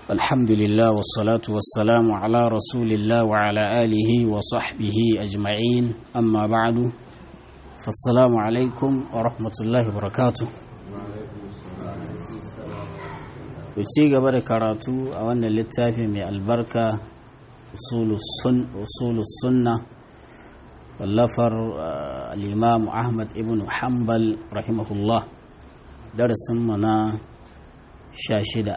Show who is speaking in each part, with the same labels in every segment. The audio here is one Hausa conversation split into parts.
Speaker 1: الحمد لله والصلاة والسلام على رسول الله وعلى آله وصحبه أجمعين أما بعد فالسلام عليكم ورحمة الله وبركاته ci gaba da karatu a wannan littafi mai albarka usulus sunna wallafar al'imam ahmad ibn hanbal rahimahullah darasinmu na sha shida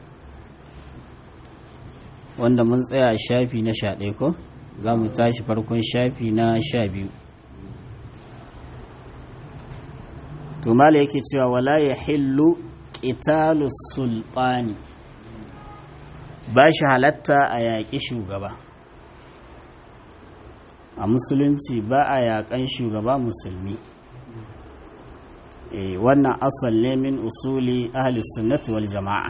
Speaker 1: wanda mun tsaya a shafi na sha ɗaya ko za mu tashi farkon shafi na sha biyu tumala yake cewa wala ya hillu ƙitalus sulɓani ba shi halatta a yaƙi shugaba a musulunci ba a yaƙan shugaba musulmi e, wannan asal ne min usuli ahli sunnati wal jama'a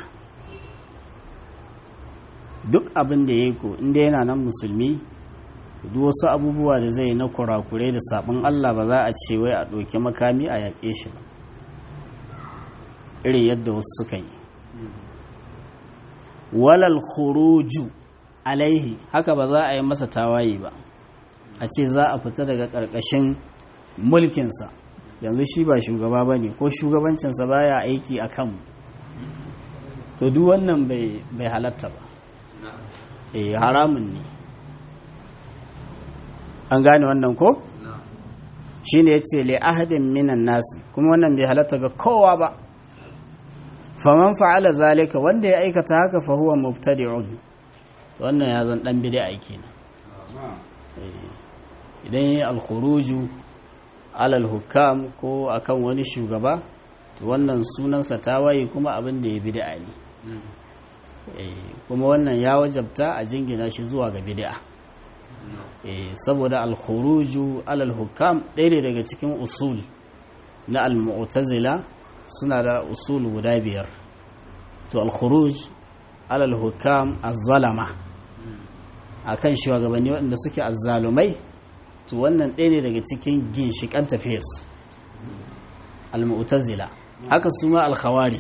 Speaker 1: duk abin da ya yi ko inda yana nan musulmi duk wasu abubuwa da zai na kurakurai da sabon Allah ba za a ce wai a ɗauki makami a yaƙe shi ba irin yadda wasu suka yi walal khuruju alaihi haka ba za a yi masa tawaye ba a ce za a fita daga ƙarƙashin mulkinsa yanzu shi ba shugaba ba ne ko shugabancinsa baya aiki a kanmu to duk wannan bai halatta ba eh haramun ne an gane wannan ko shi ne ya ce le ahadin minan nasi kuma wannan bai halatta ga kowa ba faman fa'ala zalika wanda ya aikata haka fa huwa mubtadi'un wannan ya zan dan bid'a kenan idan yi al-khuruju alal hukam ko akan wani shugaba to wannan sunansa tawaye kuma abin da ya bid'a ne kuma wannan ya wajabta a jingina shi zuwa ga bid'a saboda al-khuruju alal hukam ɗaya ne daga cikin usul na al-mu'tazila suna da usul guda biyar to al-khuruj alal hukam az-zalama akan shugabanni waɗanda suke azzalumai to wannan ɗaya ne daga cikin ginshiƙan tafiyarsu al-mu'tazila haka su ma al-khawarij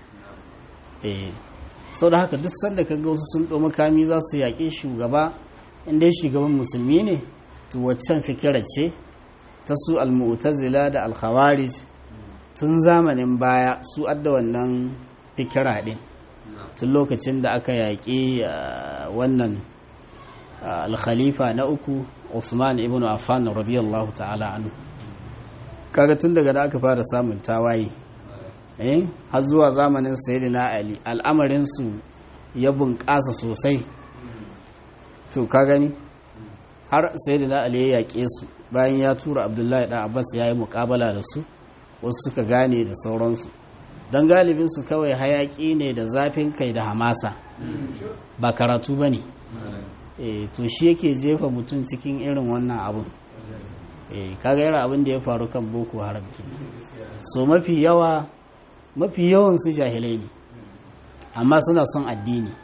Speaker 1: eh sau da haka duk sanda kaga wasu sun ɗo makami za su yaƙi shugaba inda shugaban musulmi ne to waccan fikira ce ta su al-mu'tazila da al-khawarij tun zamanin baya su adda wannan fikira ɗin tun lokacin da aka yaƙi wannan al-khalifa na uku Usman ibn Affan radiyallahu ta'ala anhu kaga tun daga da aka fara samun tawaye eh har zuwa zamanin sayyidina Ali al'amarin su ya bunƙasa sosai to ka gani har sayyidina Ali ya yaƙe su bayan ya tura Abdullahi dan Abbas ya yi muƙabala da su wasu suka gane da sauransu don galibin su kawai hayaƙi ne da zafin kai da hamasa ba karatu ba ne e, to shi yake jefa mutum cikin irin wannan abun e, kaga irin abin da ya faru kan boko haram so mafi yawa mafi yawan su jahilai ne amma suna son addini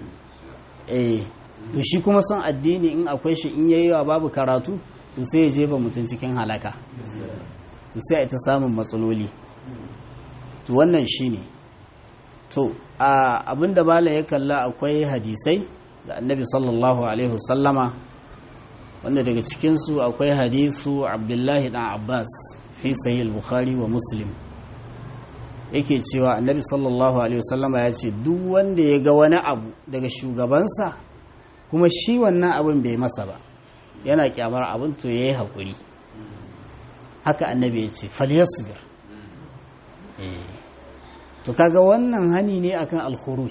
Speaker 1: e, to shi kuma son addini in akwai shi in yayi yawa babu karatu to sai ya jefa mutum cikin halaka to sai a ita samun matsaloli to wannan shine to abinda bala ya kalla akwai hadisai da annabi sallallahu alaihi wasallama wanda daga cikinsu akwai hadisu abdullahi dan abbas fi sahih bukhari wa muslim yake cewa annabi sallallahu alaihi wasallama ya ce duk wanda ya ga wani abu daga shugabansa kuma shi wannan abin bai masa ba yana kyamar abin to yayi hakuri haka annabi ya ce falyasbir to kaga wannan hani ne akan alkhuruj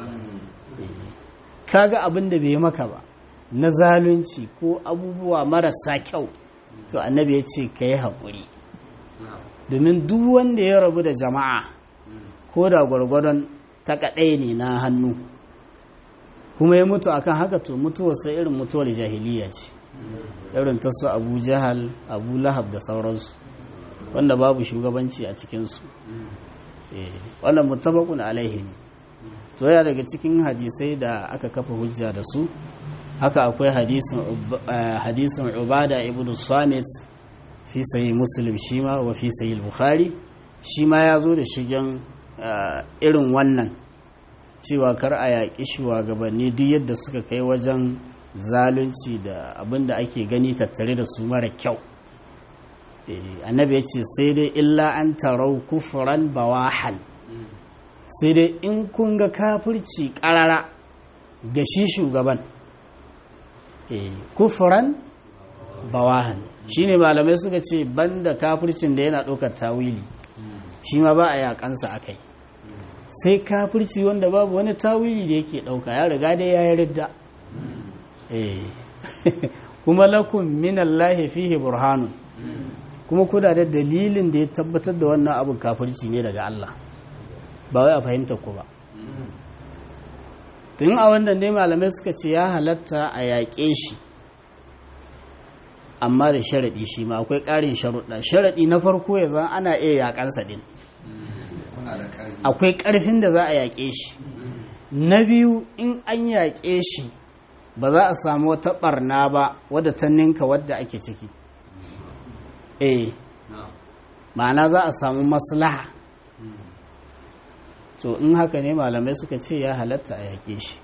Speaker 1: kaga abin da bai maka ba na zalunci ko abubuwa marasa kyau to annabi ya ce ka yi haƙuri domin duk wanda ya rabu da jama'a ko da gwargwadon ta kaɗai ne na hannu kuma ya mutu akan haka to mutuwarsa irin mutuwar jahiliya ce irin ta su abu jahal abu lahab da sauransu wanda babu shugabanci a cikinsu wannan mutabakun alaihi ne to ya daga cikin hadisai da aka kafa hujja da su haka akwai hadisin ubada ibn samit fi sayi muslim shi ma wa fi sayi bukhari shi ma ya zo da shigen irin wannan cewa kar a yaƙi shugabanni duk yadda suka kai wajen zalunci da abin da ake gani tattare da su mara kyau annabi ya ce sai dai illa an tarau kufuran bawahan sai dai in kun ga kafirci ƙarara ga shi shugaban kufuran bawahan shine malamai suka ce banda kafircin da yana ɗaukar tawili shi ma ba a yakansa a kai sai kafirci wanda babu wani tawili da yake ɗauka ya riga dai ya yi ridda kuma lakum minallahi fihi burhanun kuma kuna da dalilin da ya tabbatar da wannan abin kafirci ne daga Allah ba wai a fahimta ku ba tun a wannan ne malamai suka ce ya halatta a yaƙe shi amma da sharaɗi shi ma akwai ƙarin sharuɗa sharaɗi na farko ya zan ana iya yaƙansa ɗin akwai ƙarfin da za a yaƙe shi na biyu in an yaƙe shi ba za a samu wata ɓarna ba wadda ta ninka wadda ake ciki eh ma'ana za a samu maslaha to in haka ne malamai suka ce ya halatta a yaƙe shi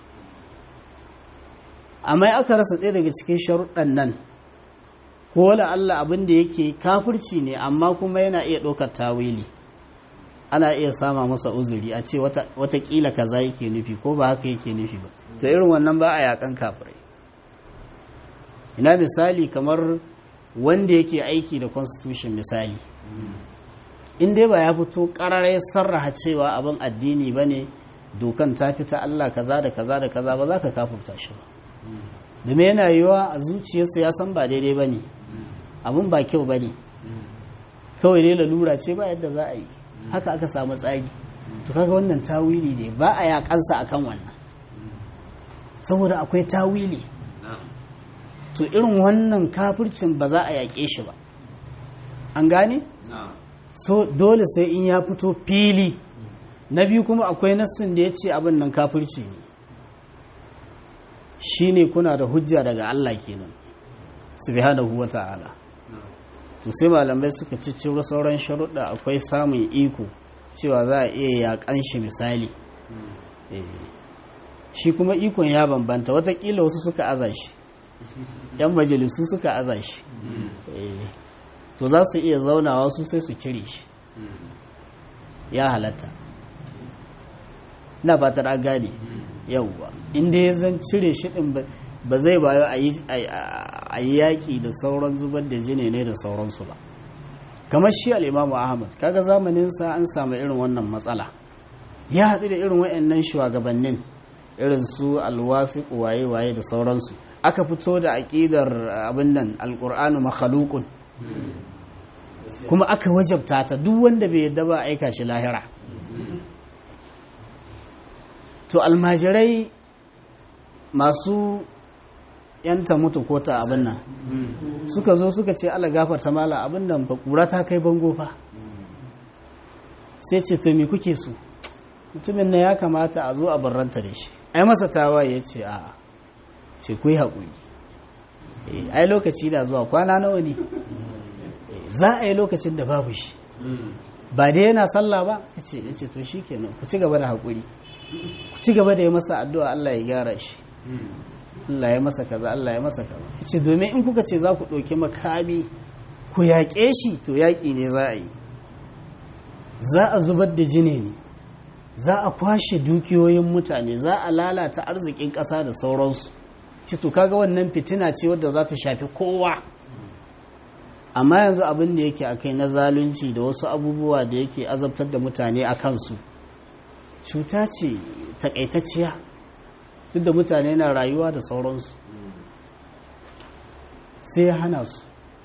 Speaker 1: amma aka rasa ɗaya daga cikin sharuɗan nan ko wala Allah abin da yake kafirci ne amma kuma yana iya ɗaukar tawili ana iya sama masa uzuri a ce watakila kaza yake nufi ko ba haka yake nufi ba to irin wannan ba a yakan kafirai ina misali kamar wanda yake aiki da constitution misali in dai ba ya fito ƙararai sarraha cewa abin addini ba ne dokan ta fita Allah kaza da kaza da kaza ba za ka kafurta shi ba domin yana yiwa a zuciyarsa ya san ba daidai ba ne abin ba kyau ba ne kawai dai lalura ce ba yadda za a yi haka aka samu tsari to kaga wannan tawili ne ba a yakansa akan wannan saboda akwai tawili to irin wannan kafircin ba za a yaƙe shi ba an gane so dole sai in ya fito fili na biyu kuma akwai nassin da ya ce abin nan kafirci ne shine kuna da hujja daga Allah kenan subhanahu wa ta'ala to sai malamai suka cicciro sauran sharuɗa akwai samun iko cewa za a iya yaƙan shi misali shi kuma ikon ya bambanta watakila wasu suka aza shi yan majalisu suka aza shi to za su iya zaunawa su sai su cire shi ya halatta na fatar an gane yauwa inda ya zan cire shi ɗin ba zai bayo a yi yaƙi da sauran zubar da jini ne da sauransu ba kamar shi al'imamu ahmad kaga zamaninsa an samu irin wannan matsala ya haɗu da irin wa'annan shugabannin irin su alwafi waye-waye da sauransu aka fito da aƙidar abin nan alƙur'anu makhalukun kuma aka wajabta ta duk wanda bai yadda ba aika shi lahira to almajirai masu yanta mutu ko ta abin nan suka zo suka ce ala gafarta mala abin nan fa kura ta kai bango fa sai ce to me kuke so mutumin na ya kamata a zo a barranta da shi ai masa tawaye ya ce a'a ce ku yi haƙuri ai lokaci da zuwa kwana nawa ne za a yi lokacin da babu shi ba dai yana sallah ba ya ce ya ce to shi kenan ku ci gaba da haƙuri ku ci gaba da yi masa addu'a Allah ya gyara shi Allah ya masa kaza Allah ya masa kaza ya ce domin in kuka ce za ku ɗauki makami ku yaƙe shi to yaƙi ne za a yi za a zubar da jini ne za a kwashe dukiyoyin mutane za a lalata arzikin ƙasa da sauransu ce to kaga wannan fitina ce wadda za ta shafi kowa amma yanzu abin da yake akai na zalunci da wasu abubuwa da yake azabtar da mutane a kansu cuta ce takaitacciya duk da mutane na rayuwa da sauransu sai ya hana su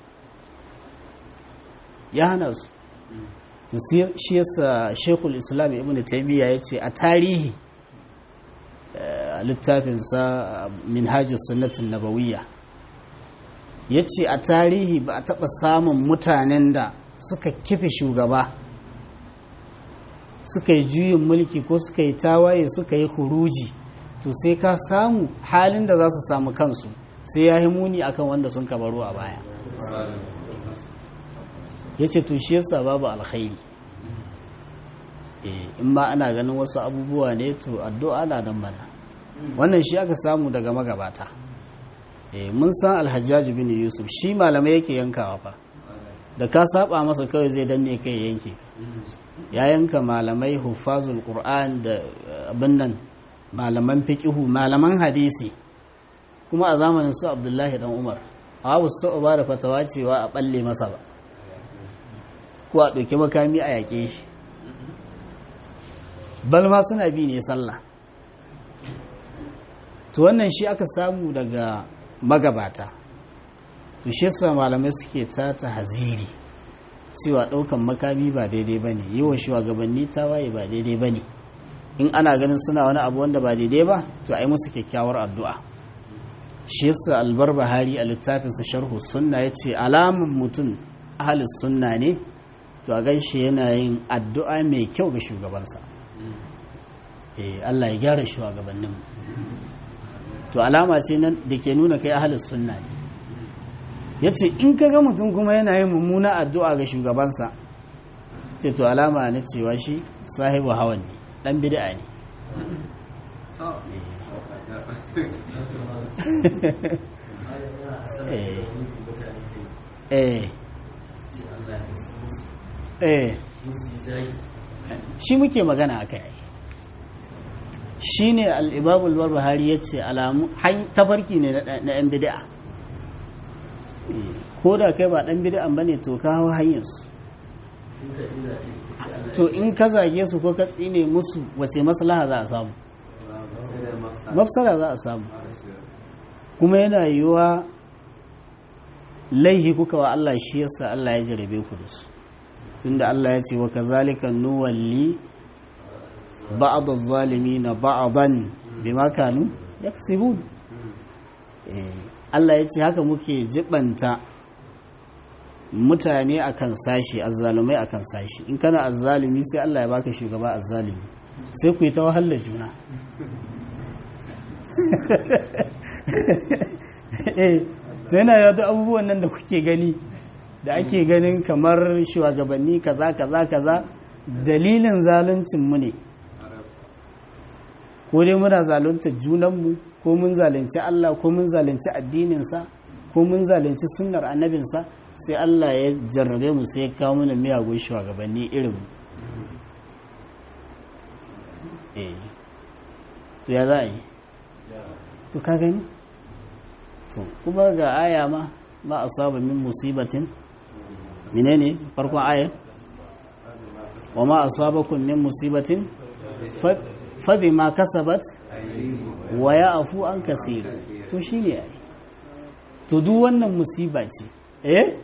Speaker 1: ya hana su to shi yasa shekul islam ibn taimiyya ya ce a tarihi a littafinsa minhajis sunnatin nabawiyya ya ce a tarihi ba a taɓa samun mutanen da suka kife shugaba suka yi juyin mulki ko suka yi tawaye suka yi huruji to sai ka samu halin da za su samu kansu sai ya yi muni akan wanda sun kabaru a baya ya ce to shi yasa babu alkhairi in ma ana ganin wasu abubuwa ne to addu'a na dan mana wannan shi aka samu daga magabata mun san alhajjaji bin yusuf shi malamai yake yankawa fa da ka saba masa kawai zai danne kai yanke ya yanka malamai hufazul qur'an da abin nan malaman fiqihu malaman hadisi kuma a zamanin su abdullahi dan umar abu su ba da fatawa cewa a balle masa ba ko a ɗauki makami a yaƙe shi balma suna bi ne sallah to wannan shi aka samu daga magabata to shi yasa malamai suke ta haziri cewa ɗaukan makami ba daidai ba ne yi wa shugabanni tawaye ba daidai ba ne in ana ganin suna wani abu wanda ba daidai ba to a yi musu kyakkyawar addu'a shi yasa albar bahari a littafinsa sharhu sunna ya ce alamun mutum ahalis sunna ne to a gaishe yana yin addu'a mai kyau ga shugabansa eh Allah ya gyara shugabannin to alama ce nan da ke nuna kai ahalis sunna ne ya ce in ka ga mutum kuma yana yin mummuna addu'a ga shugabansa ce to alama na cewa shi sahibu hawan ne dan bid'a ne eh eh shi muke magana aka yi shi ne al'ibabul barbahari ya ce alamu tafarki ne na 'yan bid'a ko da kai ba ɗan bid'an ba ne to ka hau hanyarsu to in ka zage su ko ka tsine musu wace maslaha za a samu mafsara za a samu kuma yana yiwuwa laihi kuka wa Allah shi yasa Allah ya jarabe ku da su tunda Allah ya ce wa kazalika nuwalli ba'd adh-dhalimin ba'dan bima kanu yaksibun eh Allah ya ce haka muke jibanta mutane akan sashi azzalumai akan sashi in kana azzalumi sai Allah ya baka shugaba azzalumi sai ku yi ta wahalar juna to yana yadda abubuwan nan da kuke gani da ake ganin kamar shugabanni kaza kaza kaza dalilin zaluncinmu ne ko dai muna zalunta junanmu ko mun zalunci Allah ko mun zalunci addininsa ko mun zalunci sunnar annabinsa sai Allah ya jarrabe mu sai ya kawo mana miyagun shugabanni irin eh to ya za a yi to ka gani to kuma ga aya ma ma asaba min musibatin menene farkon ayar wa ma asabakum min musibatin fa bima kasabat wa ya'fu an kaseer to shine ai to duk wannan musiba ce eh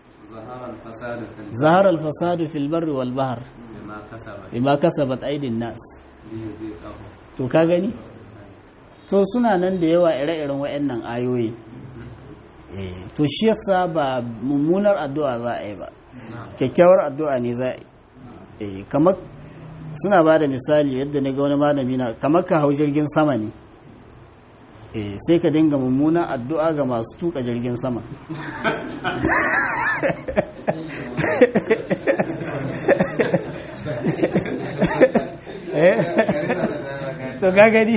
Speaker 1: zahara al-fasad fil barri wal bahr bima kasabat aydin nas to ka gani to suna nan da yawa ire-iren waɗannan ayoyi to shi yasa ba mummunar addu'a za a yi ba kyakkyawar addu'a ne za a yi kamar suna ba da misali yadda na ga wani malami na kamar ka hau jirgin sama ne sai ka dinga mummunar addu'a ga masu tuka jirgin sama to gagari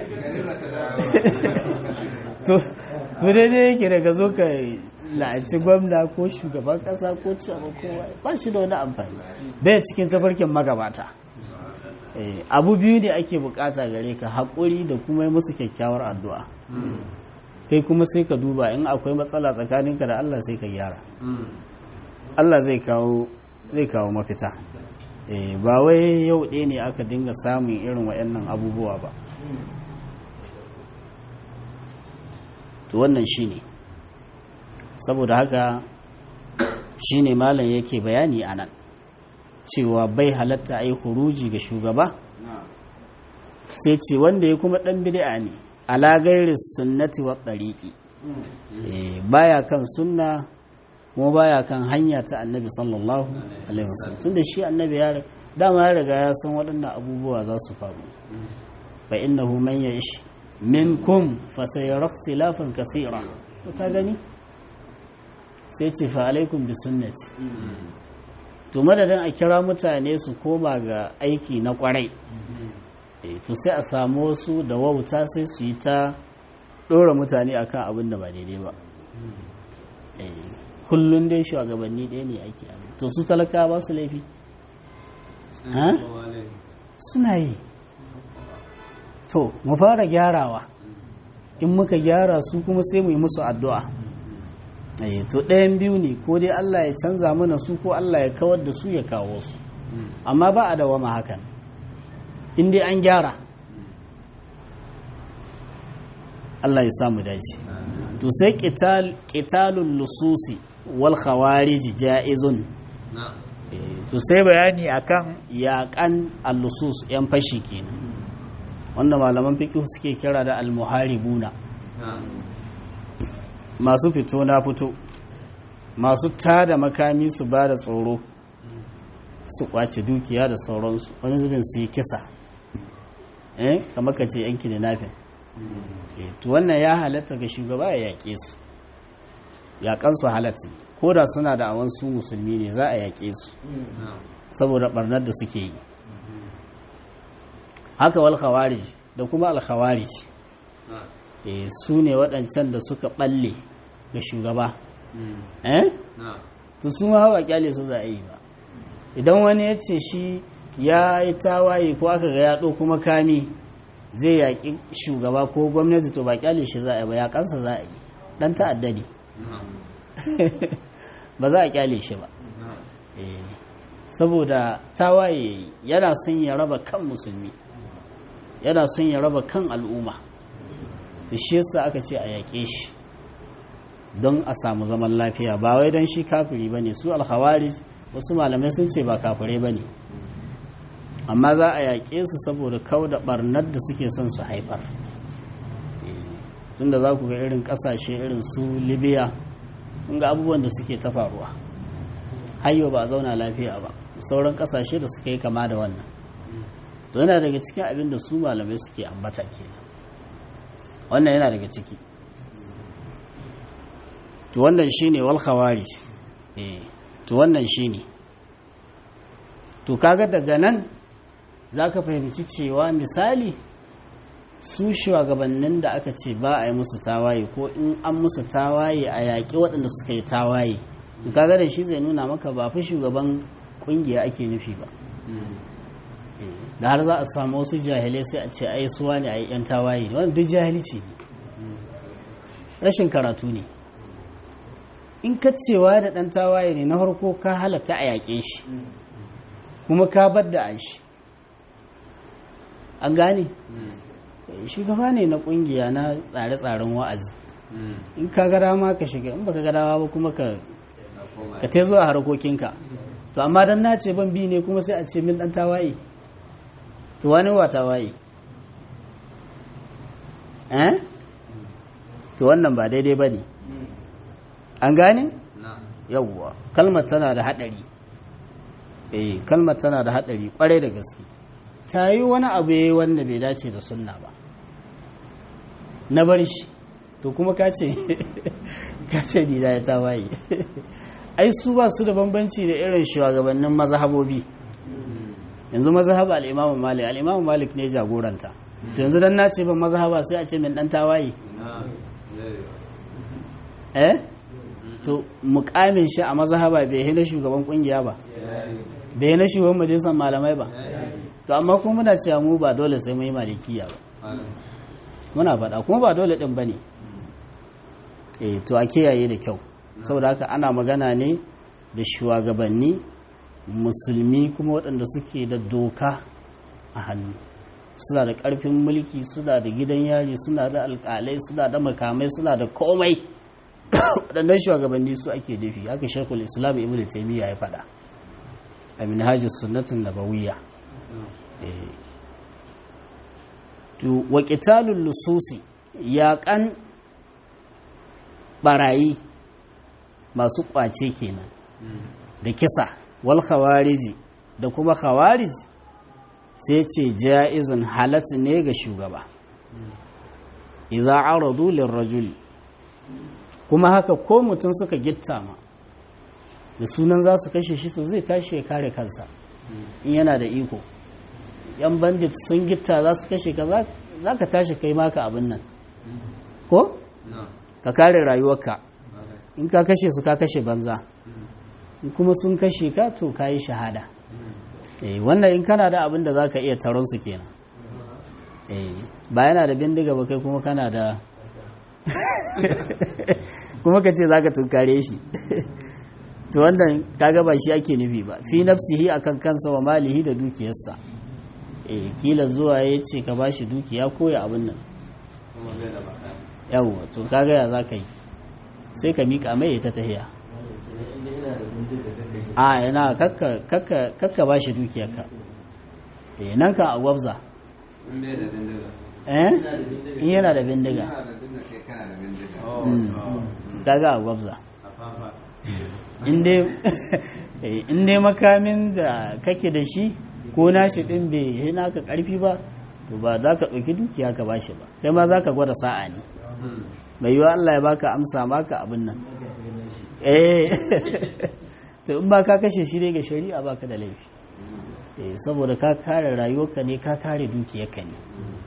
Speaker 1: to daidai yake daga zo ka la'anci gwamna ko shugaban kasa ko cewa kowa ba shi da wani amfani bai cikin tafarkin magabata abu biyu ne ake bukata gare ka haƙuri da kuma yi musu kyakkyawar addu'a kai kuma sai ka duba in akwai matsala tsakaninka da Allah sai ka gyara Allah zai kawo zai kawo mafita ba wai yau ɗaya ne aka dinga samun irin waɗannan abubuwa ba to wannan shi ne saboda haka shi ne malam yake bayani a nan cewa bai halatta a yi huruji ga shugaba sai ce wanda ya kuma ɗan bid'a ne ala gairi sunnati wa ɗariƙi baya kan sunna kuma baya kan hanya ta annabi sallallahu alaihi wasallam tunda shi annabi ya dama ya riga ya san waɗannan abubuwa za su faru fa innahu man ya'ish minkum fa sayara ikhtilafan kaseera to ka gani sai ce fa alaikum bi sunnati to madadin a kira mutane su koma ga aiki na kwarai to sai a samu wasu da wauta sai su yi ta ɗora mutane akan abin da ba daidai ba kullum dai shugabanni ɗaya ne ake abin to su talaka ba su laifi suna yi to mu fara gyarawa in muka gyara su kuma sai mu yi musu addu'a to ɗayan biyu ne ko dai Allah ya canza mana su ko Allah ya kawar da su ya kawo su amma ba a dawama hakan in dai an gyara Allah ya samu dace to sai qitalul lususi wal khawarij ja'izun to sai bayani akan yaƙan al-lusus yan fashi kenan wanda malaman fiqh suke kira da al-muharibuna masu fito na fito masu tada makami su ba da tsoro su kwace dukiya da sauransu wani zubin su yi kisa eh kamar ka ce yanki da nafin to wannan ya halatta ga shugaba ya yaƙe su yaƙan su halatta ko da suna da awan su musulmi ne za a yaƙe su saboda barnar da suke yi haka wal khawarij da kuma al khawarij su ne waɗancan da suka ɓalle ga shugaba eh to su ma hawa kyale su za a yi ba idan wani ya ce shi ya yi tawaye ko aka ga yaɗo kuma kami zai yaƙi shugaba ko gwamnati to ba kyale shi za a yi ba yaƙansa za a yi ɗan ta'adda ne ba za a kyale shi ba saboda tawaye yana son ya raba kan musulmi yana son ya raba kan al'umma to shi yasa aka ce a yaƙe shi don a samu zaman lafiya ba wai don shi kafiri ba ne su alhawari wasu malamai sun ce ba kafirai ba ne amma za a yaƙe su saboda kau da ɓarnar da suke son su haifar tunda za ku ga irin ƙasashe irin su libya ga abubuwan da suke ta faruwa hayo ba a zauna lafiya ba sauran ƙasashe da suka yi kama da wannan to yana daga cikin abin da su malamai suke ambata kenan wannan yana daga ciki to wannan shine wal khawarij eh to wannan shine to kaga daga nan zaka fahimci cewa misali su shugabannin da aka ce ba a yi musu tawaye ko in an musu tawaye a yaƙi waɗanda suka yi tawaye to kaga da shi zai nuna maka ba fi shugaban ƙungiya ake nufi ba da har za a samu wasu jahilai sai a ce ai suwa ne a yi 'yan tawaye ne wannan duk jahilci ne rashin karatu ne in ka cewa da ɗan tawaye ne na farko ka halatta a yaƙe shi kuma ka bar da an shi an gane shugaba ne na ƙungiya na tsare-tsaren wa'azi in ka ga dama ka shiga in baka ga dama ba kuma ka ka te zuwa harkokinka to amma dan na ce ban bi ne kuma sai a ce min ɗan tawaye to wani wa tawaye eh to wannan ba daidai ba ne an gane? yawwa kalmar tana da haɗari eh kalmar tana da haɗari ƙwarai da gaske ta yi wani abu ya yi wanda bai dace da sunna ba na bar shi to kuma ka ce ka ce ni da ya tawaye ai su ba su da bambanci da irin shugabannin mazhabobi yanzu mazhaba al-imamu malik al-imamu malik ne jagoranta to yanzu dan nace ban mazhaba sai a ce min dan tawaye eh to mukamin shi a mazhaba bai hina shugaban kungiya ba bai hina shugaban majalisar malamai ba to amma kuma muna cewa mu ba dole sai mu yi malikiya ba muna faɗa kuma ba dole ɗin ba ne eh to a kiyaye da kyau saboda haka ana magana ne da shugabanni musulmi kuma waɗanda suke da doka a hannu suna da ƙarfin mulki suna da gidan yari suna da alƙalai suna da makamai suna da komai waɗannan shugabanni su ake dafi haka shekul islam ibn taimiyya ya faɗa a minhajis sunnatin nabawiyya to wa qitalul lususi yaƙan barayi masu ƙwace kenan da kisa wal khawariji da kuma khawarij sai ce ja'izun halat ne ga shugaba idza aradu lirrajuli kuma haka ko mutum suka gitta ma da sunan za su kashe shi to zai tashi ya kare kansa in yana da iko yan bandit sun gitta za su kashe ka za ka tashi kai maka abin nan ko ka kare rayuwarka in ka kashe su ka kashe banza in kuma sun kashe ka to ka yi shahada eh wannan in kana da abin da za ka iya taron su kenan eh ba yana da bindiga ba kai kuma kana da kuma ka ce za ka tunkare shi to wannan kaga ba shi ake nufi ba fi nafsihi akan kansa wa malihi da dukiyarsa eh kila zuwa ya ce ka bashi dukiya ko ya abin nan yawwa to kaga ya za ka yi sai ka miƙa mai ta tahiya a yana kakka ba shi dukiyarka eh nan ka a gwabza eh in yana da bindiga kaga a gwabza in dai makamin da kake da shi ko nashi din bai yi naka karfi ba to ba za ka ɗauki dukiya ka bashi ba kai ma za ka gwada sa'a ne mai yiwa Allah ya baka amsa maka abin nan eh to in ba ka kashe shi ne ga shari'a baka da laifi eh saboda ka kare rayuwarka ne ka kare dukiyarka ne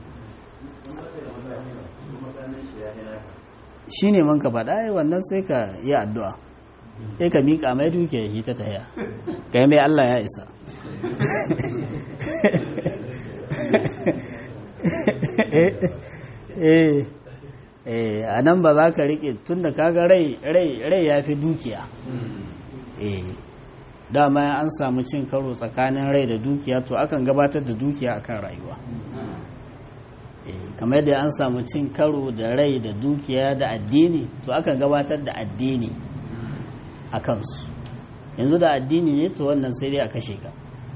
Speaker 1: shi ne man ka faɗa wannan sai ka yi addu'a sai ka miƙa mai dukiya yi ta taya kai mai Allah ya isa a nan ba za ka riƙe tun da kaga rai ya fi dukiya dama an samu cin karo tsakanin rai da dukiya to akan gabatar da dukiya akan rayuwa kamar yadda an samu cin karo da rai da dukiya da addini to akan gabatar da addini a kansu yanzu da addini ne to wannan sai dai a kashe ka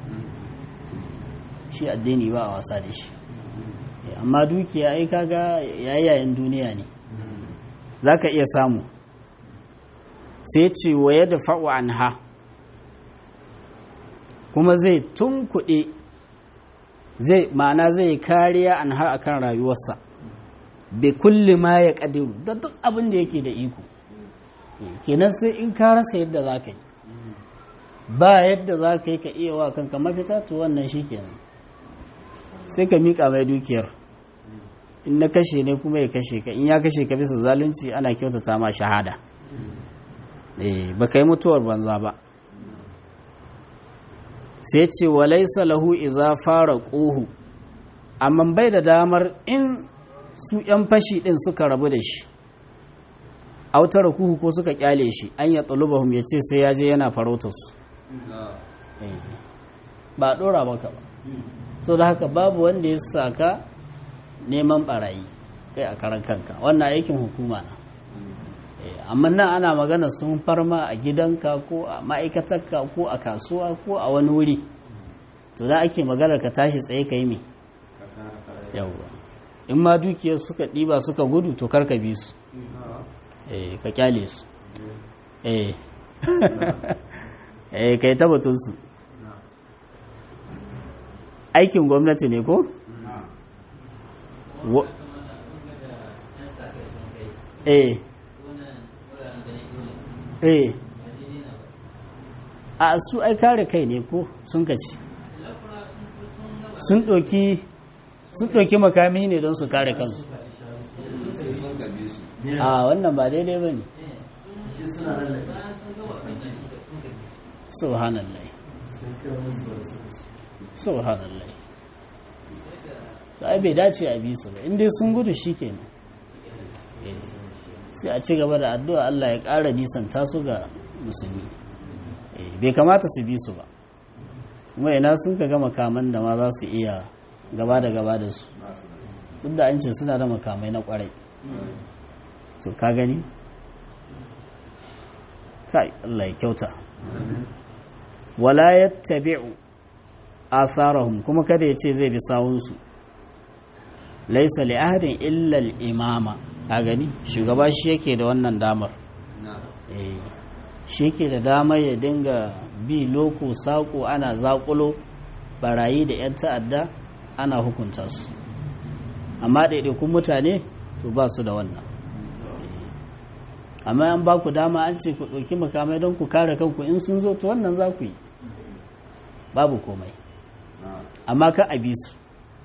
Speaker 1: shi addini ba a wasa da shi amma dukiya ai kaga yayayen duniya ne za ka iya samu sai ce wa ya da fa'u an ha kuma zai tunkuɗe zai ma'ana zai kariya an ha akan rayuwarsa bai kulli ma ya ƙadiru da duk abin da yake da iko kenan sai in ka rasa yadda za ka yi ba yadda za ka yi ka iya wa kanka mafita to wannan shi kenan sai ka miƙa mai dukiyar in na kashe ne kuma ya kashe ka in ya kashe ka bisa zalunci ana kyautata ma shahada ba ka yi mutuwar banza ba sai ce walaisa lahu iza fara ƙohu amma bai da damar in su 'yan fashi ɗin suka rabu da shi autara kuhu ko suka kyale shi an ya tsalubahum ya ce sai ya je yana farautarsu ba ɗora maka ba so da haka babu wanda ya saka neman barayi kai a karan kanka wannan aikin hukuma na amma nan ana magana sun farma a gidanka ko a ma'aikatarka ko a kasuwa ko a wani wuri to da ake maganar ka tashi tsaye ka yi me yawwa in ma dukiyar suka ɗiba suka gudu to karka bi su eh ka kyale su eh eh kai tabbatun su aikin gwamnati ne ko eh eh a su ai kare kai ne ko sun kaci sun ɗoki sun ɗoki makami ne don su kare kansu a wannan ba daidai ba ne subhanallah subhanallah ai bai dace a bi su ba inda sun gudu shi kenan sai a ci gaba da addu'a Allah ya ƙara nisanta su ga musulmi bai kamata su bi su ba kuma ina sun ka ga makaman da ma za su iya gaba da gaba da su tun da an ce suna da makamai na kwarai to ka gani kai Allah ya kyauta wala yattabi'u atharahum kuma kada ya ce zai bi sawunsu laisa li ahadin illa al-imama a gani shugaba shi yake da wannan damar shi yake da damar ya dinga bi loko sako ana zakulo barayi da 'yan ta'adda ana hukunta su amma ɗaiɗaikun mutane to ba su da wannan amma an ba ku dama an ce ku ɗauki makamai don ku kare kanku in sun zo to wannan za ku yi babu komai amma ka a bi su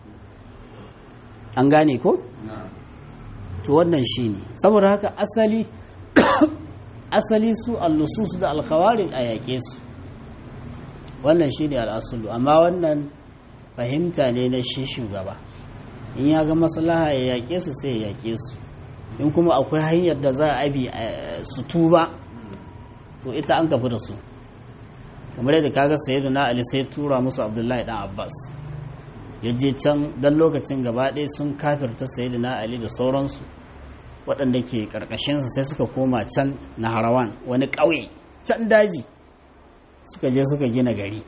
Speaker 1: an gane ko? to wannan shi ne saboda haka asali asali su allusus da alkhawarin a yaƙe su wannan shi ne al'asulu amma wannan fahimta ne na shi shugaba in ya ga maslaha ya yaƙe su sai ya yaƙe su in kuma akwai hanyar da za a bi su tuba to ita an kafi da su kamar yadda kaga sayyidu na ali sai tura musu abdullahi dan abbas ya je can dan lokacin gaba ɗaya sun kafirta sayyidu na ali da sauransu waɗanda ke ƙarƙashinsa sai suka koma can na harawan wani ƙauye can daji suka je suka gina gari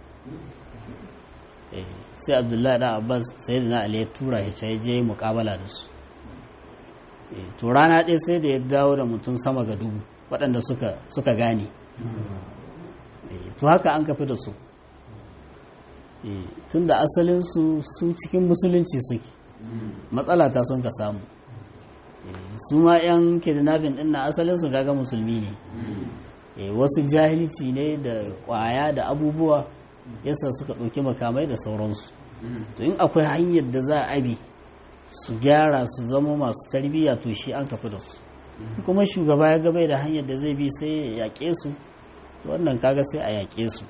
Speaker 1: sai abdullahi dan abbas sayyidu na ali ya tura ya ce ya je muƙabala da su to rana ɗaya sai da ya dawo da mutum sama ga dubu waɗanda suka gane to haka an kafi da su tun da asalinsu su cikin musulunci suke matsala ta sun ka samu su ma 'yan kidnapping ɗin na asalinsu gaga musulmi ne wasu jahilci ne da ƙwaya da abubuwa yasa suka ɗauki makamai da sauransu to in akwai hanyar da za a bi su gyara su zama masu tarbiyya to shi an kafi da su kuma shugaba ya gabai da hanyar da zai bi sai ya yaƙe su to wannan kaga sai a yaƙe su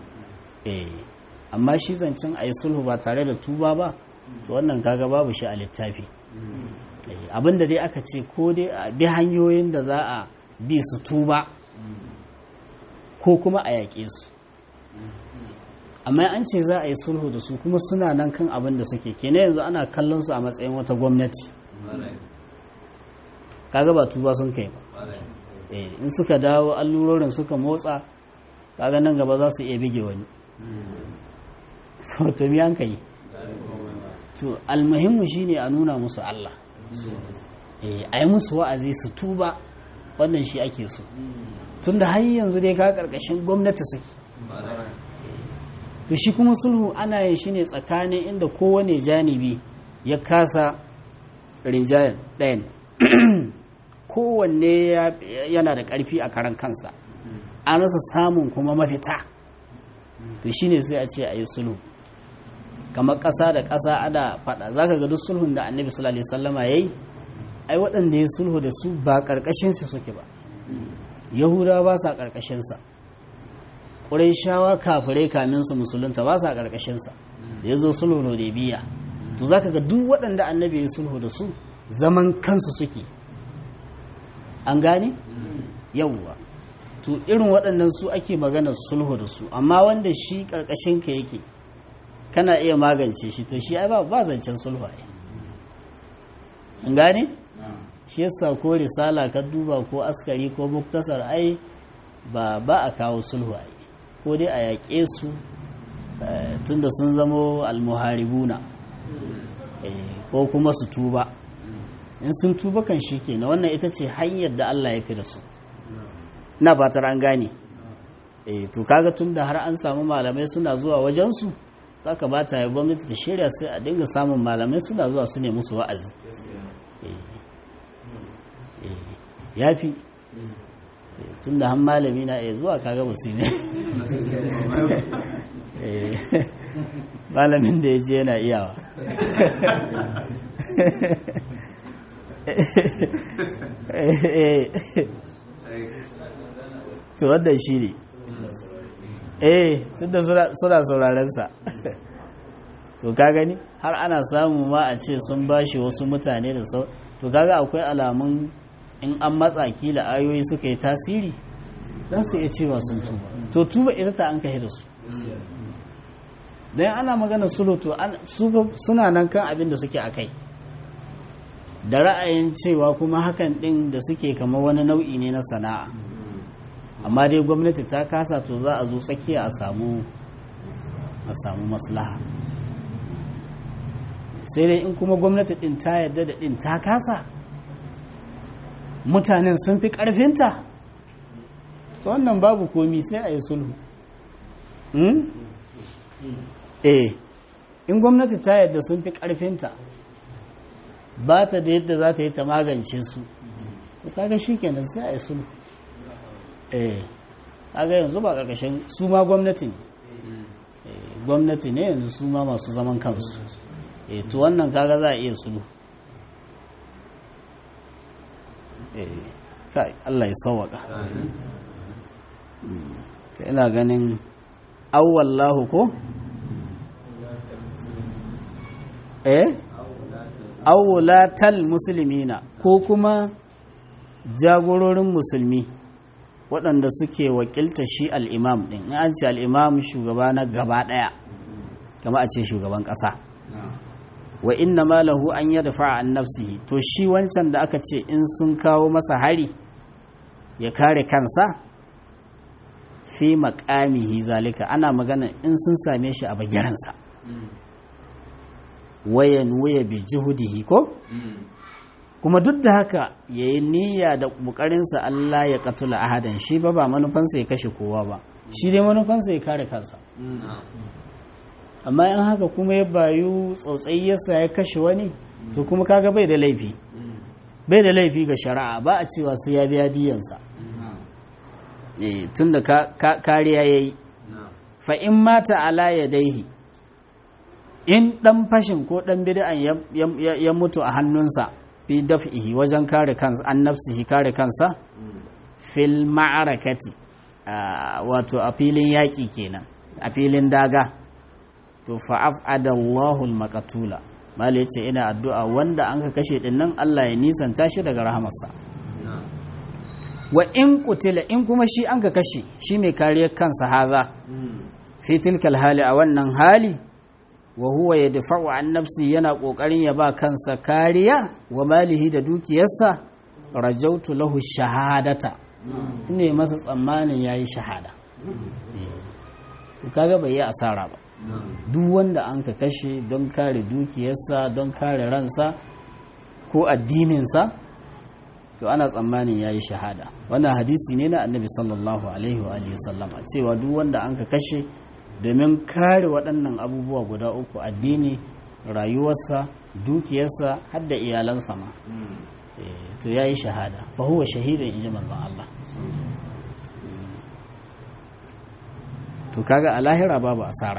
Speaker 1: amma shi zancen a yi sulhu ba tare da tuba ba to wannan kaga babu shi a littafi abinda dai aka ce ko dai a bi hanyoyin da za a bi su tuba ko kuma a yaƙe su amma an ce za a yi sulhu da su kuma suna nan kan abin da suke kenan yanzu ana kallon su a matsayin wata gwamnati kaga ba tuba sun kai ba in suka dawo allurorin suka motsa kaga nan gaba za su iya bige wani to mi an kai to almuhimmu shine a nuna musu Allah a yi musu wa'azi su tuba wannan shi ake so tunda har yanzu dai ka karkashin gwamnati suke to shi kuma sulhu ana yin shi ne tsakanin inda kowane janibi ya kasa rinjayar ɗayan kowanne yana da ƙarfi a karan kansa an rasa samun kuma mafita to shi ne sai a ce a yi sulhu kamar ƙasa da ƙasa ana faɗa za ka ga duk sulhun da annabi sallallahu alaihi wasallama ya yi ai waɗanda ya sulhu da su ba ƙarƙashinsu suke ba yahudawa ba sa ƙarƙashinsa shawa kafirai kamin su musulunta ba sa ƙarƙashinsa da ya zo sulhu da biya to za ka ga duk waɗanda annabi ya sulhu da su zaman kansu suke an gane yawwa to irin waɗannan su ake magana sulhu da su amma wanda shi ƙarƙashinka yake kana iya magance shi to shi ai ba ba zancen sulhu ai an gane shi yasa ko risala ka duba ko askari ko muktasar ai ba ba a kawo sulhu ai ko dai a yaƙe su tunda sun zamo almuharibuna ko kuma su tuba in sun tuba kan shi ke na wannan ita ce hanyar da Allah ya fi da su na fatar an gane to kaga tun da har an samu malamai suna zuwa wajensu za ka ba ta yi gwamnati ta shirya sai a dinga samun malamai suna zuwa su ne musu wa'azi ya fi tun da han malami na iya zuwa kaga basu ne malamin da ya je yana iyawa to wannan shi ne eh tun da suna saurarensa to ka gani har ana samu ma a ce sun bashi wasu mutane da sau to kaga akwai alamun in an matsa kila ayoyi suka yi tasiri za su iya cewa sun tuba to tuba ita ta an kai da su don ana magana sulhu to suna nan kan abin da suke a kai da ra'ayin cewa kuma hakan din da suke kama wani nau'i ne na sana'a amma dai gwamnati ta kasa to za a zo tsakiya a samu a samu maslaha sai dai in kuma gwamnati din ta yarda da din ta kasa mutanen sun fi ƙarfinta to wannan babu komi sai a yi sulhu eh in gwamnati ta yadda sun fi ƙarfinta ba ta da yadda za ta yi ta magance su kaga shi kenan sai a yi sulhu eh kaga yanzu ba karkashin su ma gwamnati ne gwamnati ne yanzu su ma masu zaman kansu eh to wannan kaga za a iya sulhu eh kai Allah ya sauwaka ta ina ganin awwallahu ko eh awwalatal muslimina ko kuma jagororin musulmi waɗanda suke wakilta shi al'imam ɗin in an ce al'imam shugaba na gaba ɗaya kama a ce shugaban ƙasa wa inna ma lahu an yada an nafsihi to shi wancan da aka ce in sun kawo masa hari ya kare kansa fi maƙamihi zalika ana magana in sun same shi a bagiransa wayan waya bi juhudihi ko kuma duk da haka ya yi niyya da bukarinsa Allah ya katula ahadan shi ba ba manufansa ya kashe kowa ba shi dai manufansa ya kare kansa amma in haka kuma ya bayu tsautsai yasa ya kashe wani to kuma kaga bai da laifi bai da laifi ga shari'a ba a cewa sai ya biya diyansa tun da kariya ya yi fa in mata ala ya daihi in dan fashin ko dan bid'an ya mutu a hannunsa fi daf'ihi wajen kare kansa an nafsihi kare kansa fil ma'arakati wato a filin yaƙi kenan a filin daga to fa'af'ada Allahul maqatula mala yace ina addu'a wanda an ka kashe din nan Allah ya nisanta shi daga rahamarsa wa in qutila in kuma shi an ka kashe shi mai kariyar kansa haza fi tilkal hali a wannan hali wa huwa ya dafa'u an nafsi yana kokarin ya ba kansa kariya wa malihi da dukiyarsa rajautu lahu shahadata ne masa tsammanin yayi shahada kaga bai yi asara ba duk wanda an ka kashe don kare dukiyarsa don kare ransa ko addininsa to ana tsammanin yayi shahada wannan hadisi ne na annabi sallallahu alaihi wa alihi sallama cewa duk wanda an ka kashe domin kare waɗannan abubuwa guda uku addini rayuwarsa dukiyarsa har da iyalansa ma to ya yi shahada fa huwa shahidin in ji manzon Allah to kaga a lahira babu asara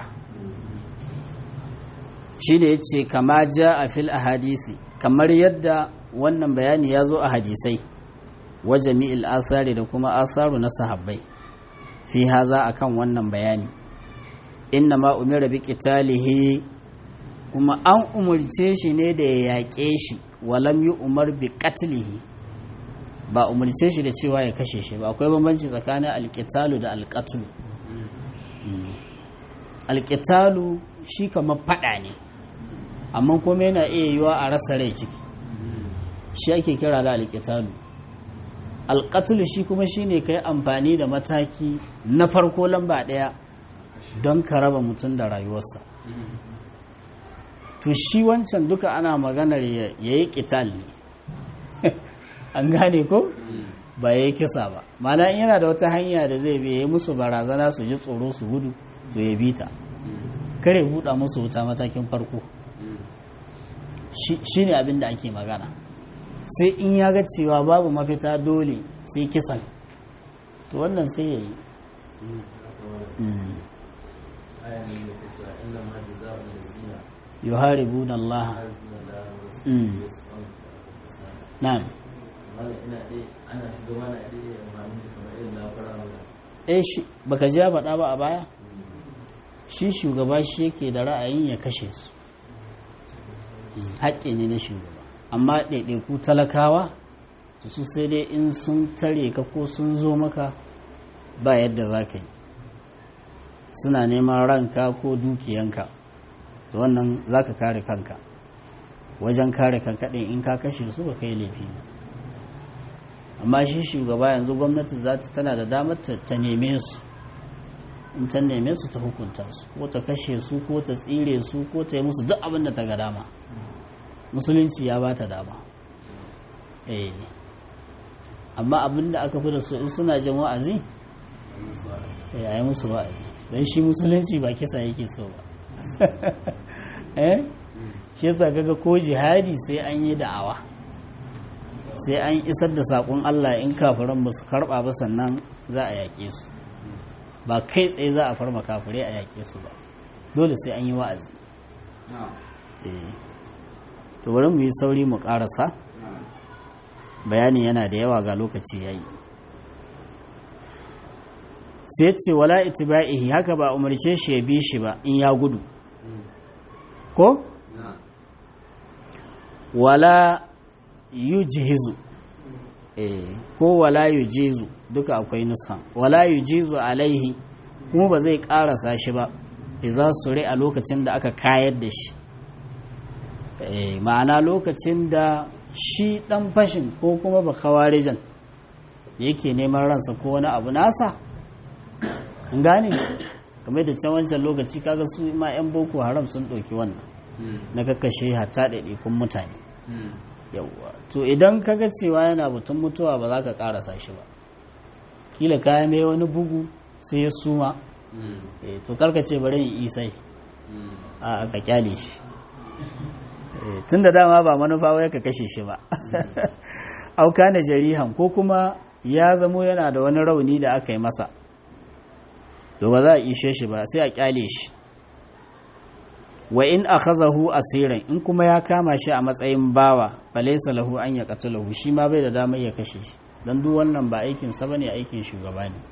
Speaker 1: shi da ya ce kama ja a fil ahadisi kamar yadda wannan bayani ya zo a hadisai wa jami'il asari da kuma asaru na sahabbai fi haza akan wannan bayani inna ma umira bi qitalihi kuma an umurce shi ne da ya yaƙe shi walam yi umar bi qatlihi ba umurce shi da cewa ya kashe shi ba akwai bambanci tsakanin alƙitalu da alƙatulu alƙitalu shi kamar faɗa ne amma kuma yana iya yiwa a rasa rai ciki shi ake kira da alƙitalu alƙatulu shi kuma shi ne ka yi amfani da mataki na farko lamba ɗaya don ka raba mutum da rayuwarsa to shi wancan duka ana maganar ya yi ƙital ne an gane ko ba ya yi kisa ba mana in yana da wata hanya da zai biya musu barazana su ji tsoro su gudu to ya bi ta kare buɗa musu wuta matakin farko shi ne abin da ake magana sai in ya ga cewa babu mafita dole sai kisan to wannan sai ya yi yuharibuna Allah na'am eh shi baka ji faɗa ba a baya shi shugaba shi yake da ra'ayin ya kashe su haƙƙi ne na shugaba amma ɗaiɗaiku talakawa su sai dai in sun tare ka ko sun zo maka ba yadda za ka yi suna neman ranka ko dukiyanka to wannan za ka kare kanka wajen kare kanka ɗin in ka kashe su ba kai laifi ba amma shi shugaba yanzu gwamnati za ta tana da damar ta neme su in ta neme su ta hukunta su ko ta kashe su ko ta tsire su ko ta yi musu duk abin da ta ga dama musulunci ya ba ta dama eh amma abin da aka fi da su in suna jin wa'azi ya yi musu wa'azi don shi musulunci ba kisa yake so ba eh shi yasa kaga ko jihadi sai an yi da'awa sai an isar da saƙon Allah in kafiran ba su karɓa ba sannan za a yaƙe su ba kai tsaye za a farma kafirai a yaƙe su ba dole sai an yi wa'azi to bari mu yi sauri mu ƙarasa bayani yana da yawa ga lokaci ya yi sai ce wala itiba'ihi haka ba umarce shi ya bi shi ba in ya gudu ko wala yujhizu eh ko wala yujizu duka akwai nusa wala yujizu alaihi kuma ba zai karasa shi ba idza sure a lokacin da aka kayar da shi eh ma'ana lokacin da shi dan fashin ko kuma ba kawarijan yake neman ransa ko wani abu nasa an gane kamar da can wancan lokaci kaga su ma 'yan boko haram sun ɗauki wannan na kakkashe hatta ɗaiɗaikun mutane yawwa to idan kaga cewa yana batun mutuwa ba za ka ƙarasa shi ba kila kaya mai wani bugu sai ya suma to karka ce bari yin isai a ka kyale shi tun da dama ba manufa wai ka kashe shi ba auka na jarihan ko kuma ya zamo yana da wani rauni da aka yi masa to ba za a ishe shi ba sai a kyale shi wa in akhazahu asiran in kuma ya kama shi a matsayin bawa falaysa lahu an ya qatalahu shi ma bai da damar ya kashe shi dan duk wannan ba aikin sa bane aikin shugaba ne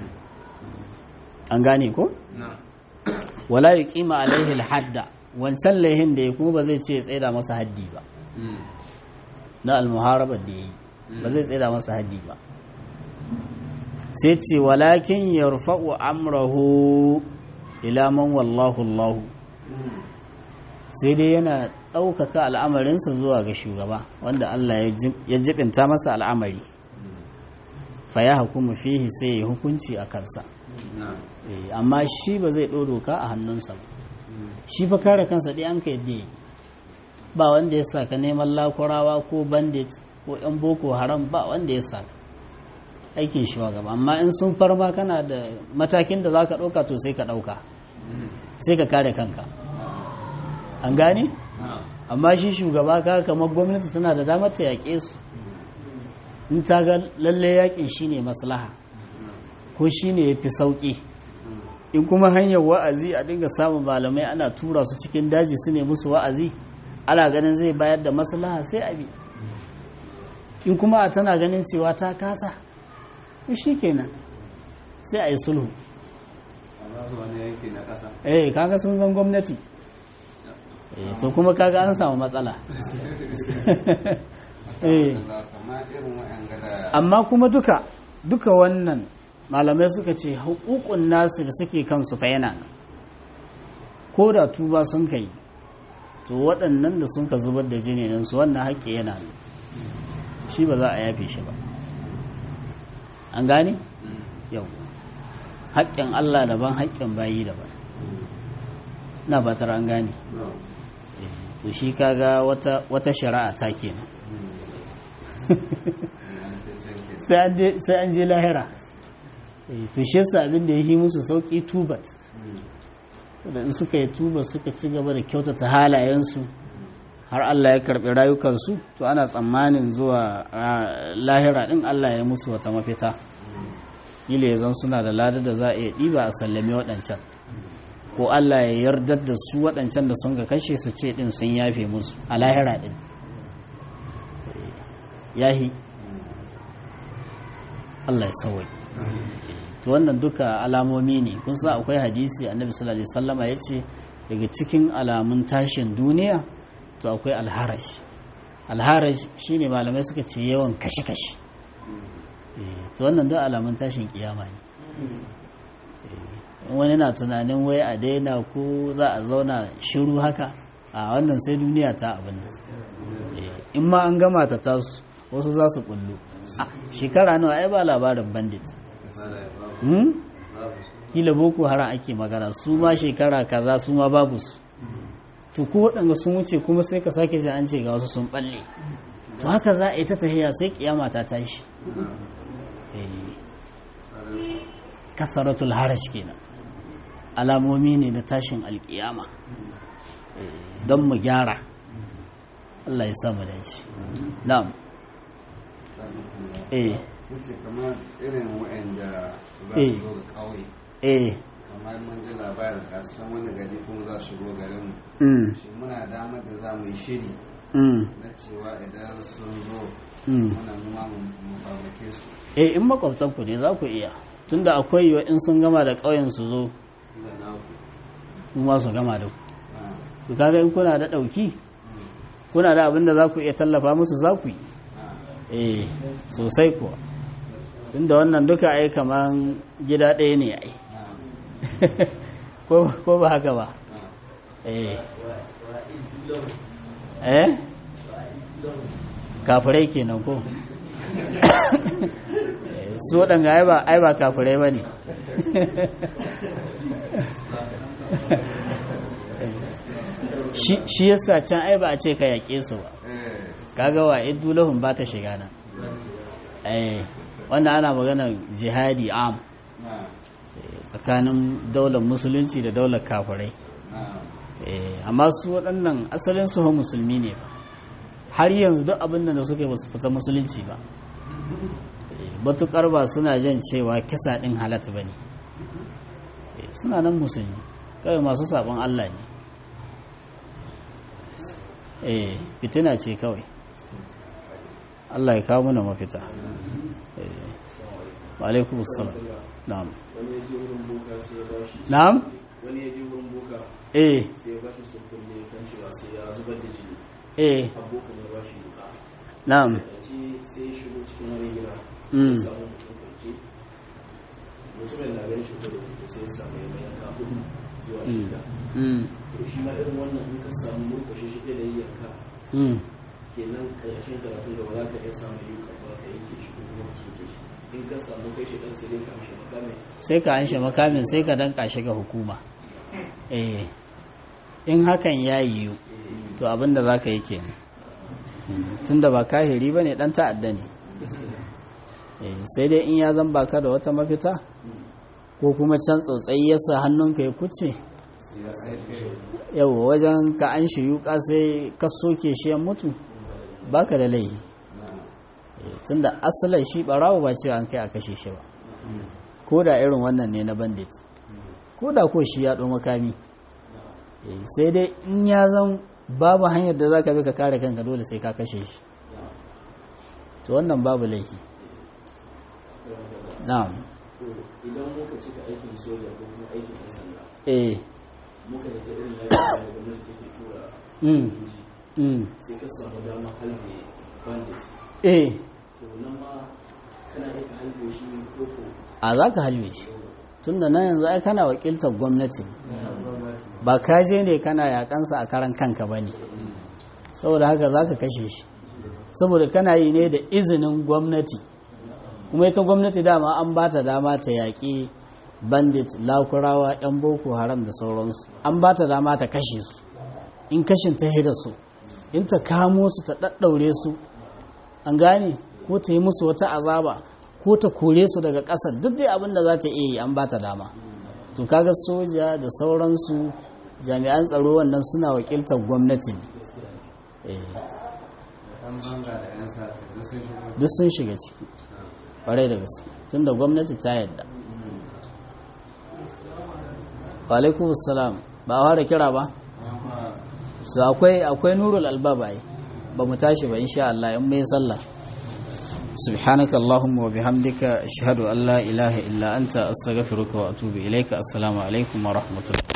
Speaker 1: an gane ko wala yuqima alaihi alhadda wancan laihin da ya kuma ba zai ce ya tsaida masa haddi ba na almuharabar da yayi ba zai tsaida masa haddi ba sai ce walakin yarfa'u amrahu ila man wallahu Allah sai dai yana ɗaukaka al'amarinsa zuwa ga shugaba wanda Allah ya jibinta masa al'amari fa ya hukumu fihi sai ya hukunci a kansa amma shi ba zai doka a hannunsa ba shi fa kare kansa ɗaya an ka yadda ba wanda ya saka neman lakurawa ko bandit ko 'yan boko haram ba wanda ya saka aikin shi gaba amma in sun farma kana da matakin da za ka ɗauka to sai ka ɗauka sai ka kare kanka an gane? amma shi shugaba ka kamar gwamnati tana da damar ta yaƙe su in ta ga lalle yaƙin shi ne maslaha ko shi ne ya fi sauƙi in kuma hanyar wa'azi a dinga samun malamai ana tura su cikin daji su ne musu wa'azi ana ganin zai bayar da maslaha sai abi in kuma a tana ganin cewa ta kasa to shi kenan sai a yi sulhu eh kaga sun zan gwamnati eh to kuma kaga an samu matsala eh amma kuma duka duka wannan malamai suka ce hukukun nasu da suke kansu fa yana ko da tuba sun kai to waɗannan da sun ka zubar da jini su wannan haƙƙi yana shi ba za a yafe shi ba an gane? yau haƙƙin Allah daban haƙƙin bayi daban na batar an gane to shi kaga wata, wata shari'a ta kenan sai an je lahira to shi yasa abin da ya yi musu sauƙi tubat da in suka yi tuba suka ci gaba da kyautata halayensu har Allah ya karɓi rayukansu to ana tsammanin zuwa lahira ɗin Allah ya musu wata mafita kila ya zan suna da lada da za a iya ɗiba a sallame waɗancan ko Allah ya yardar da su waɗancan da sun ga kashe su ce ɗin sun yafe musu a lahira ɗin yahi Allah ya sauwai to wannan duka alamomi ne kun sa akwai hadisi annabi sallallahu alaihi wasallama ya ce daga cikin alamun tashin duniya to akwai alharaj alharaj shine malamai suka ce yawan kashe-kashe to wannan duk alamun tashin kiyama ne wani na tunanin wai a daina ko za a zauna shiru haka a wannan sai duniya ta abin nan in ma an gama ta tasu wasu za su kullu shekara nawa ai ba labarin bandit kila boko haram ake magana su ma shekara kaza su ma babu su to ko waɗanda sun wuce kuma sai ka sake ji an ce ga wasu sun balle to haka za a yi ta tahiya sai kiyama ta tashi kasaratul haraj kenan alamomi ne na tashin alkiyama don mu gyara Allah ya samu da shi na'am eh
Speaker 2: wuce kamar irin waɗanda za
Speaker 1: Eh.
Speaker 2: su zo ga ƙauye
Speaker 1: eh
Speaker 2: kamar mun ji labarin kasan wani gari kuma za su shigo garin mu
Speaker 1: mm
Speaker 2: shi muna damar da za mu yi shiri
Speaker 1: mm
Speaker 2: na cewa idan sun zo
Speaker 1: mm
Speaker 2: muna mu ma mu mu farmake su
Speaker 1: eh in makwabtan ku ne za ku iya tunda akwai yiwa in sun gama da ƙauyen su zo kuma su gama da ku
Speaker 2: Ah,
Speaker 1: to kaga in kuna da ɗauki kuna da abin da za ku iya tallafa musu za ku yi
Speaker 2: ah,
Speaker 1: eh sosai kuwa tunda wannan duka ai kaman gida ɗaya ne ai
Speaker 2: ah,
Speaker 1: ko ko ba haka ba
Speaker 2: ah.
Speaker 1: eh eh kafirai kenan ko Eh, su waɗanga ai ba ai ba kafirai ba ne shi yasa can ai ba a ce ka yaƙe su ba
Speaker 2: Eh,
Speaker 1: kaga wa iddu lahum ba ta shiga nan eh wanda ana magana jihadi am
Speaker 2: ah,
Speaker 1: eh, tsakanin daular musulunci da daular kafirai
Speaker 2: ah,
Speaker 1: eh amma su waɗannan asalin su musulmi ne ba har yanzu duk abin da suka yi ba su fita musulunci ba Eh, matukar ba suna jan cewa kisa ɗin halatta ba ne Eh, suna nan musulmi kawai masu sabon Allah ne eh fitina ce kawai Allah ya kawo mana mafita eh wa alaikumus salam na'am
Speaker 3: wani ya je wurin boka sai ya bashi
Speaker 1: na'am
Speaker 3: wani ya je wurin boka
Speaker 1: eh
Speaker 3: sai ya bashi surkulle kan cewa sai ya zubar da jini
Speaker 1: eh
Speaker 3: abokan ya bashi wuka
Speaker 1: na'am
Speaker 3: da ce sai ya shigo cikin wani gida
Speaker 1: Mm.
Speaker 3: ya samu mutum kwanci mutumin na ganin shi kudu to sai ya samu ya mayan ka hudu zuwa
Speaker 1: mm
Speaker 3: shida
Speaker 1: mm
Speaker 3: to shi ma irin wannan in ka samu murkushe shi da yanka
Speaker 1: mm
Speaker 3: kenan karshen karatu da ba za ka iya samun yi karɓa ka yanke shi ko kuma ka soke shi in ka samu kai shi dan sai dai ka mishi makamin
Speaker 1: sai ka anshe makamin sai ka danka shi ga hukuma eh in hakan ya yiwu to abinda za ka yi kenan Mm, tunda ba kahiri ba ne dan ta'adda ne Eh, sai dai in ya zan baka da wata mafita ko kuma can tsautsayi ya sa hannunka ya kuce yau wajen ka an shi yuka sai ka soke shi ya mutu baka da laihi Eh, tunda asalin shi barawo ba cewa an kai a kashe shi ba ko da irin wannan ne na bandit ko da ko shi ya ɗo makami Eh, sai dai in ya zan babu hanyar da za ka bi ka kare kanka dole sai ka kashe shi to wannan babu laifi na'am
Speaker 3: to idan muka cika aikin soja ko kuma aikin ɗan sanda
Speaker 1: eh
Speaker 3: muka da ta irin yakin da gwamnati take tura
Speaker 1: Mm.
Speaker 3: sojoji
Speaker 1: mm.
Speaker 3: sai ka samu dama halbe bandit
Speaker 1: eh
Speaker 3: to nan ma kana iya ka halbe shi ko ko
Speaker 1: a za ka halbe shi tun da nan yanzu ai kana wakiltar gwamnati ne. ba ka je ne kana yakansa a karan kanka ba ne saboda haka za ka kashe shi saboda kana yi ne da izinin gwamnati kuma ita gwamnati dama an ba ta dama ta yaƙi bandit lakurawa 'yan boko haram da sauransu an ba ta dama ta kashe su in kashin ta da su in ta kamo su ta ɗaɗɗaure su an gane ko ta yi musu wata azaba ko ta kore su daga ƙasar duk dai abin da za ta iya yi an ba ta dama to kaga soja da sauransu jami'an tsaro wannan suna wakiltar gwamnati ne Eh,
Speaker 2: Ɗan banga da 'yan sa duk sun shigo.
Speaker 1: duk sun shiga ciki ƙwarai da gaske tunda gwamnati ta yadda wa alaikum salam ba a fara kira ba
Speaker 2: Amma
Speaker 1: su akwai akwai nurul albaba ai ba mu tashi ba insha Allah in mai sallah سبحانك اللهم وبحمدك أشهد أن لا إله إلا أنت أستغفرك وأتوب إليك السلام عليكم ورحمة الله